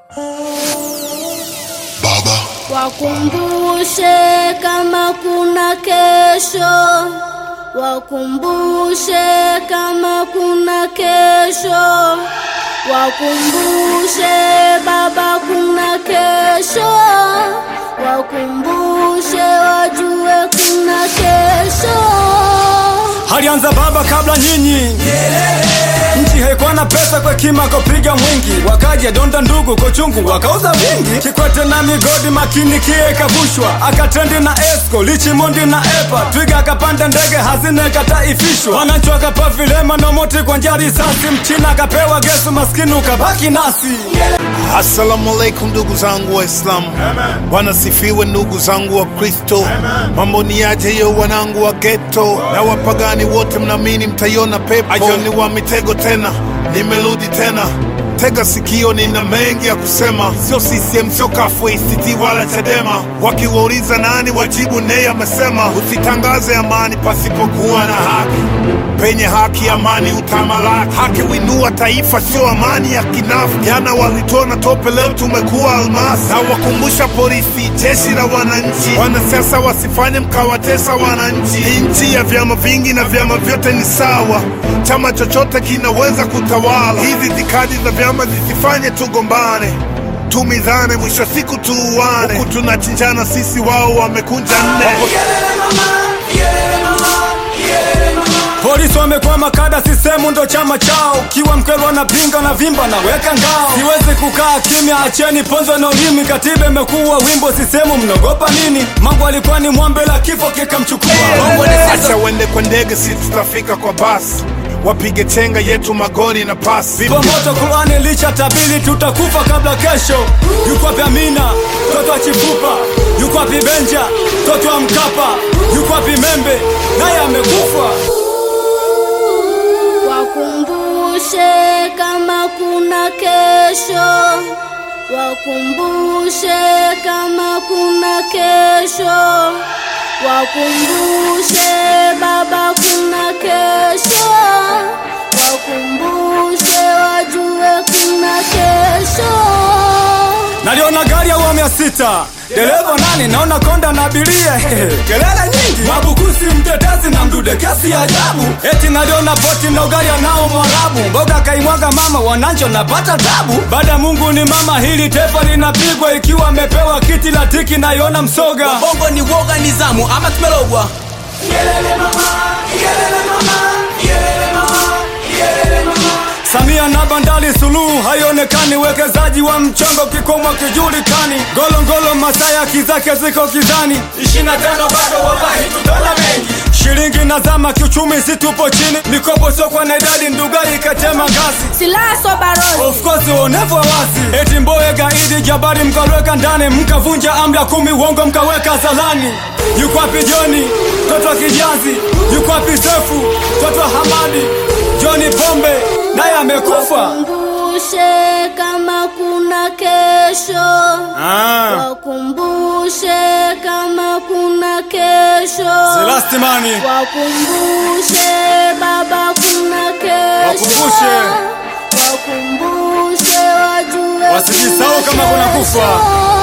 Baba, Wakumbushe kama kuna kesho, wakumbushe kama kuna kesho, wakumbushe Baba kuna kesho, wakumbushe wajue kuna kesho. Alianza baba kabla nyinyi, nchi haikuwa na pesa kwa kima kopiga mwingi, wakaja donda ndugu kwa chungu wakauza vingi, Kikwete na migodi makini kie kavushwa, akatrendi na Esco Lichimondi na Epa, Twiga akapanda ndege hazina ikataifishwa, wananchi wakapa vilema na moti kwa njia risasi, mchina akapewa gesu, maskini ukabaki nasi. Assalamu alaikum ndugu zangu Waislamu, Bwana sifiwe ndugu zangu wa Kristo. Mambo ni aje yo wanangu wa geto na wapagani wote, mnaamini mtaiona pepo? Ajoni wa mitego tena, nimerudi tena Tega sikio, nina mengi ya kusema, sio CCM, sio kafu ACT wala Chadema. Wakiwauliza nani, wajibu nei amesema, usitangaze amani pasipokuwa na haki. Penye haki, amani utamalaki. Haki winua taifa, sio amani ya kinafu. Jana walitona tope, leo tumekuwa almasi. Na wakumbusha polisi, jeshi la wananchi, wanasiasa wasifanye mkawatesa wananchi. Ni nchi ya vyama vingi na vyama vyote ni sawa, chama chochote kinaweza kutawala. Hizi itikadi za vyama zisifanye tugombane tumizane, mwisho siku tuuane, huku tunachinjana sisi, wao wamekunja nne. Polisi wamekwama kada, sisemu ndo chama chao. Kiwa mkweli wanapinga na vimba na weka ngao. Siwezi kukaa kimya, acheni ponzo na ulimi. Katiba imekuwa wimbo, sisemu mnaogopa nini? Mambo alikuwa ni mwambe la kifo kikamchukua. Bongo ni sasa. Acha wende kwa ndege, si tutafika kwa basi, wapige chenga yetu magoli na pasi. Vipo moto Qurani licha tabili, tutakufa kabla kesho. Yuko wapi Amina mtoto wa Chifupa? Yuko wapi Benja mtoto wa Mkapa? Yuko wapi Membe naye amekufa? Wakumbushe kama kuna kesho, wakumbushe kama kuna kesho, wakumbushe Baba kuna kesho, wakumbushe wajue kuna kesho. Naliona gari ya awamu ya sita, dereva nani? Naona konda na abiria, kelele nyingi, mabukusi, mtetezi na mdude, kesi ya ajabu. Eti naliona poti na ugali anao Mwarabu, mboga kaimwaga mama, wananchi wanapata tabu. Baada ya Mungu ni mama, hili taifa linapigwa, ikiwa amepewa kiti la tiki, naiona msoga. bongo ni woga nizamu ama tumelogwa Samia na bandali Suluhu haionekani, wekezaji wa mchongo kikomo kijulikani, golongolo Masaya kizake ziko kizani, ishirini na tano bado wallahi tutaona mengi. Shilingi na zama kiuchumi, si tupo chini, mikopo sio kwa na idadi, Ndugai ikatema ngazi Silaha so barozi Of course uonevu wa wazi, eti Mbowe gaidi Jabari mkalweka ndani, mkavunja amri ya kumi, uongo mkaweka zalani. Yuko wapi Joni mtoto wa Kijazi? Yuko wapi Sefu mtoto wa Hamadi? Joni Pombe naye amekufa. Wakumbushe kama kuna kesho, Ah, wakumbushe kama kuna kesho, Selastimani wakumbushe Baba kuna kesho, Wakumbushe. wakumbushe wajue Wasijisahau kuna kama kuna kufa. kesho.